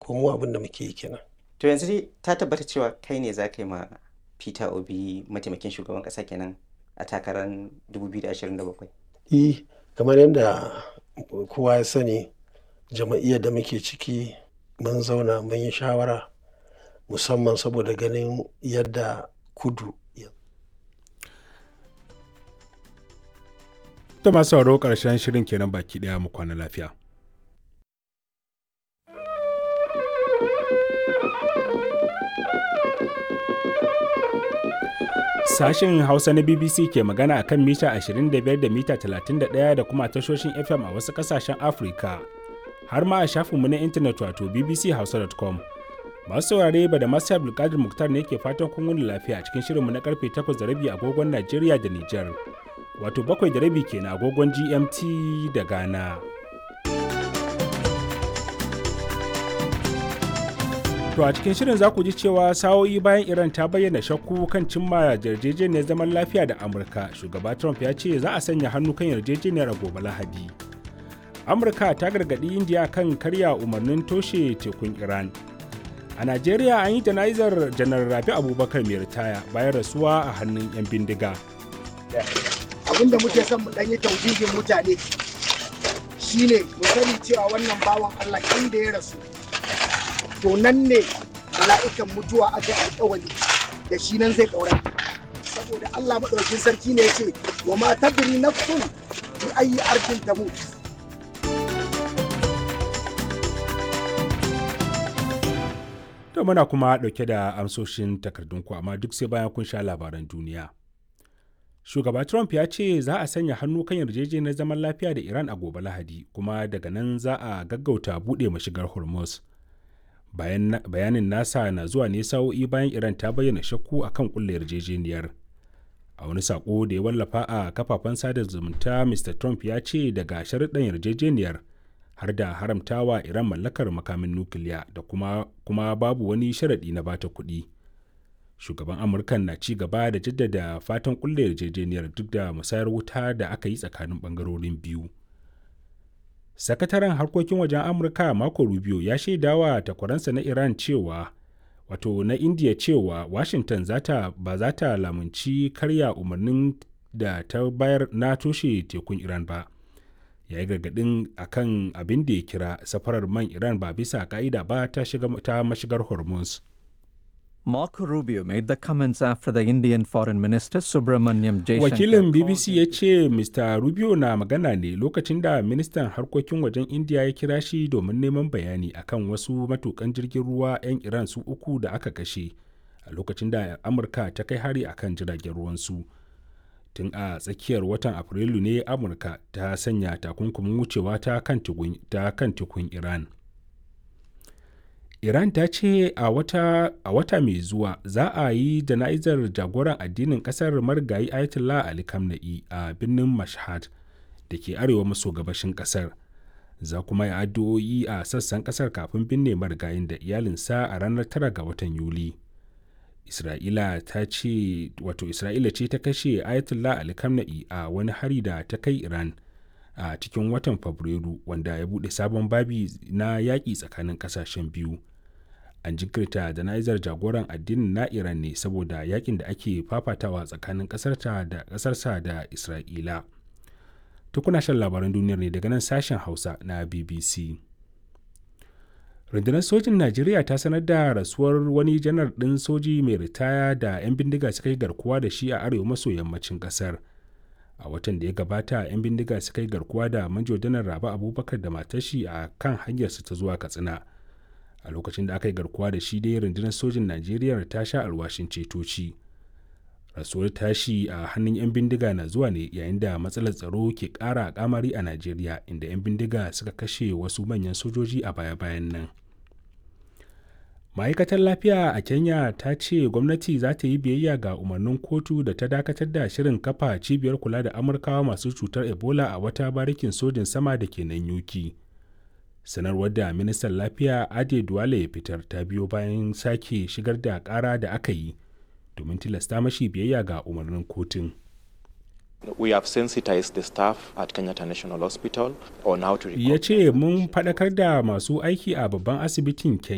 ko mu abin da muke yi kenan to yanzu dai ta tabbata cewa kai ne za ka yi ma peter obi mataimakin shugaban ƙasa kenan a takarar 2027 eh kamar yadda kowa ya sani jama'iyyar da muke ciki mun zauna mun yi shawara musamman saboda ganin yadda kudu ta masu sauraro ƙarshen shirin kenan baki ɗaya mu kwana lafiya Sashen Hausa na BBC ke magana a kan mita 25 da mita 31 da kuma tashoshin FM a wasu ƙasashen Afirka. Har ma a shafinmu na intanet wato bbchausa.com. Masu saurare ba da masu Abdulkadir Muktar ne ke fatan kun wuni lafiya a cikin shirinmu na karfe 8 da rabi agogon Najeriya da Nijar. Wato bakwai da rabi kenan agogon GMT da Ghana. To a cikin shirin za ku ji cewa sa'o'i bayan Iran ta bayyana shakku kan cimma yarjejeniyar zaman lafiya da Amurka, shugaba Trump ya ce za a sanya hannu kan yarjejeniyar a gobe Lahadi. Amurka ta gargaɗi Indiya kan karya umarnin toshe tekun Iran. A Najeriya an yi jana'izar janar Rabi Abubakar mai ritaya bayan rasuwa a hannun 'yan bindiga. Abin da muke son mu ɗanyi taujijin mutane shine mu sani cewa wannan bawan Allah inda ya rasu to nan ne mala'ikan mutuwa aka yi alkawari da shi nan zai kaura saboda Allah maɗaukin sarki ne ya ce wa ma tadri nafsun bi ayi arkin tamut To muna kuma ɗauke da amsoshin takardunku amma duk sai bayan kun sha labaran duniya. Shugaba Trump ya ce za a sanya hannu kan yarjejeniyar zaman lafiya da Iran a gobe Lahadi kuma daga nan za a gaggauta buɗe mashigar Hormuz. bayanin nasa na zuwa ne sa'o'i bayan iran ta bayyana shakku a kan kulle yarjejeniyar a wani sako da ya wallafa a kafafen sada zumunta mr trump ya ce daga sharuɗan yarjejeniyar har da haramtawa iran mallakar makamin nukiliya da kuma, kuma babu wani sharaɗi na bata kuɗi shugaban amurka na ci gaba da jaddada fatan kulle yarjejeniyar duk da musayar wuta da aka yi tsakanin ɓangarorin biyu sakataren harkokin wajen amurka mako rubio ya shaidawa takwaransa na iran cewa wato na india cewa washington zata ba za ta lamunci karya umarnin da ta bayar na toshe tekun iran ba ya yi gargadin akan abin da ya kira safarar man iran ba bisa ka'ida ba ta, ta mashigar hormuz Marco Rubio made the comments after the Indian Foreign Minister Subramanyam Jaishankar. Wakilin BBC ya ce Mr. Rubio na magana ne lokacin da ministan harkokin wajen India ya kira shi domin neman bayani akan wasu matukan jirgin ruwa 'yan Iran su uku da aka kashe a lokacin da Amurka ta kai hari akan jiragen ruwansu. Tun a tsakiyar watan Afrilu ne Amurka ta sanya takunkumin wucewa ta kan tukun Iran. Iran ta ce a wata, a wata mai zuwa za a yi jana'izar jagoran addinin kasar marigayi Ayatollah Ali Khamenei a birnin Mashhad da ke arewa maso gabashin kasar. Za kuma yi addu'o'i a sassan kasar kafin binne marigayin da iyalinsa a ranar 9 ga watan Yuli. Isra'ila ta ce wato Isra'ila ce ta kashe Ayatollah Ali Khamenei a wani hari da ta kai Iran a cikin watan Fabrairu wanda ya buɗe sabon babi na yaƙi tsakanin ƙasashen biyu. an jinkirta jana'izar jagoran addinin na iran ne saboda yakin da ake fafatawa tsakanin kasarta da kasarsa da isra'ila tukuna shan labaran duniyar ne daga nan sashen hausa na bbc rundunar sojin najeriya ta sanar da rasuwar wani janar ɗin soji mai ritaya da 'yan bindiga suka yi garkuwa da shi a arewa maso yammacin ƙasar a watan da ya gabata 'yan bindiga suka yi garkuwa da manjo janar raba abubakar da matashi a kan hanyarsa ta zuwa katsina a lokacin da aka yi garkuwa da shi dai rundunar sojin najeriya ta sha alwashin cetoci rasuwar tashi a hannun 'yan bindiga na zuwa ne yayin da matsalar tsaro ke ƙara kamari a najeriya inda 'yan bindiga suka kashe wasu manyan sojoji a baya-bayan nan ma'aikatar lafiya a kenya ta ce gwamnati za ta yi biyayya ga umarnin kotu da ta dakatar da shirin kafa cibiyar kula da amurkawa masu cutar ebola a wata barikin sojin sama da ke nan yuki sanarwar da ministan lafiya ade duwale ya fitar ta biyo bayan sake shigar da kara da aka yi domin tilasta mashi biyayya ga umarnin kotun We have sensitized the staff at Kenyatta National Hospital on how to ya ce mun faɗakar da masu aiki a babban asibitin kenya